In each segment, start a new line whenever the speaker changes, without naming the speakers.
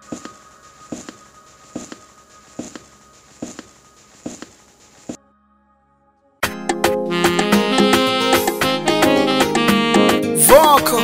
Voko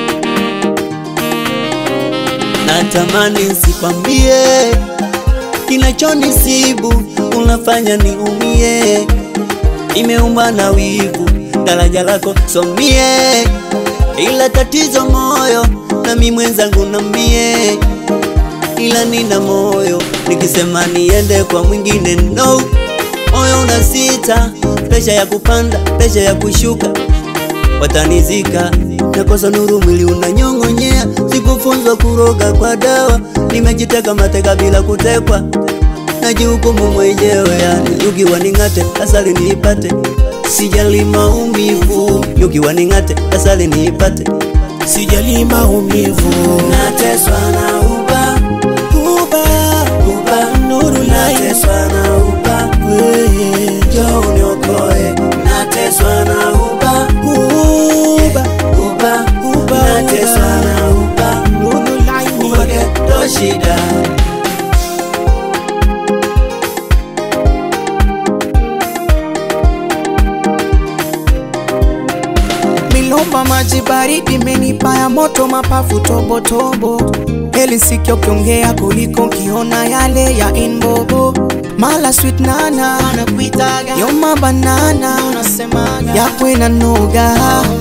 Natamani nsikwambie kinachonisibu, unafanya niumie. Nimeumba na wivu, daraja lako somie, ila tatizo moyo nami mwenzangu nambie, ila nina moyo nikisema niende kwa mwingine no, moyo unasita, presha ya kupanda, presha ya kushuka watanizika nakosa nuru, mwili unanyong'onyea. Sikufunzwa kuroga kwa dawa, nimejiteka mateka bila kutekwa, najihukumu mwenyewe. Yani ukiwa ning'ate, asali niipate, sijali maumivu. Ukiwa ning'ate, asali niipate,
sijali maumivu,
nateswa na uba uba uba, nuru nateswa na uba, njoo uniokoe, nateswa na uba uba uba uba, nateswa na uba
nuru laini
uwage ndo shida
milomba maji baridi menipa ya moto mapafu tobotobo heli sikio kiongea kuliko kiona yale ya inbobo mala sweet nana nakuitaga yoma banana unasemaga yakwe na noga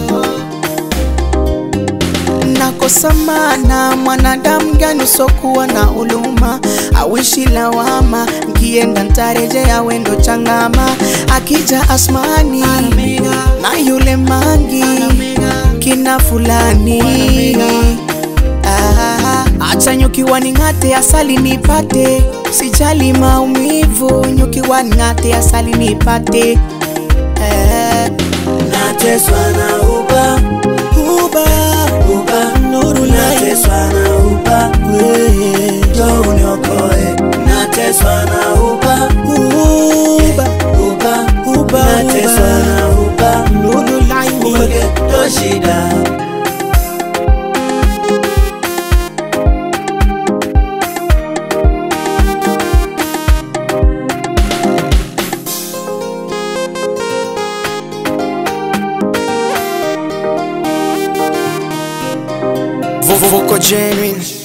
nakosa mana mwanadamu gani usokuwa na huluma awishi lawama nkienda ntarejea wendo changama akija asmani na yule mangi kina fulani Ah, acha nyukiwa ning'ate asali nipate sijali maumivu nyukiwa ning'ate asali nipate eh.
nateswa na uba uba uba nuru nateswa na uba njoo uniokoe nateswa na uba uba uba uba nateswa na uba
nuru laini
uwege ndo shida
Voko genuine